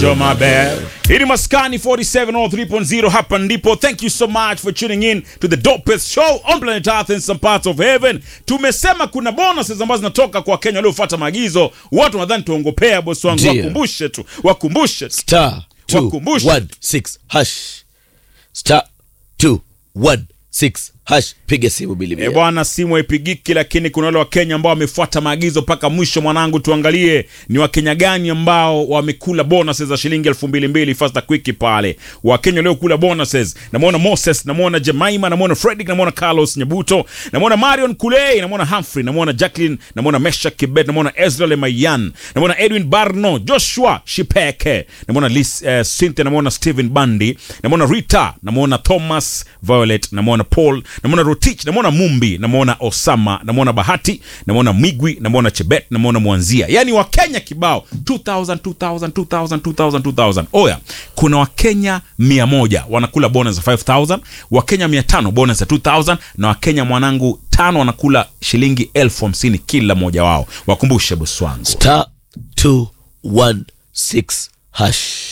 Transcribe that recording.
Joe Mabel. Hii ni Maskani 4703.0 hapa ndipo. Thank you so much for tuning in to the dopest show on planet Earth in some parts of heaven. Tumesema kuna bonuses ambazo zinatoka kwa Kenya waliofuata maagizo. Watu nadhani tuongopea bosi wangu, Ndio. wakumbushe tu, wakumbushe tu. star Wakumbushe. 216 hash star 216 hash piga simu bili E bili. bwana, simu haipigiki, lakini kuna wale Wakenya ambao wamefuata maagizo mpaka mwisho. Mwanangu, tuangalie ni Wakenya gani ambao wamekula bonuses za shilingi elfu mbili mbili fasta quick pale. Wakenya waliokula bonuses, namwona Moses, namwona Jemaima, namwona Fredrick, namwona Carlos Nyabuto, namwona Marion Kulei, namwona Humphrey, namwona Jacqueline, namwona Mesha Kibet, namwona Ezra Lemayan, namwona Edwin Barno, Joshua Shipeke, namwona Lis, eh, Cynthia, namwona Stephen Bandi, namwona Rita, namwona Thomas Violet, namwona Paul, namwona Rotich, namwona Mumbi, namwona Osama, namwona Bahati, namwona Migwi, namwona Chebet, namwona Mwanzia. Yaani Wakenya kibao 2000 2000 2000 2000 2000. Oya, kuna Wakenya 100 wanakula bonus ya 5000, Wakenya 500 bonus ya 2000 na Wakenya mwanangu tano wanakula shilingi elfu hamsini kila mmoja wao. Wakumbushe bosi wangu. star 216 hash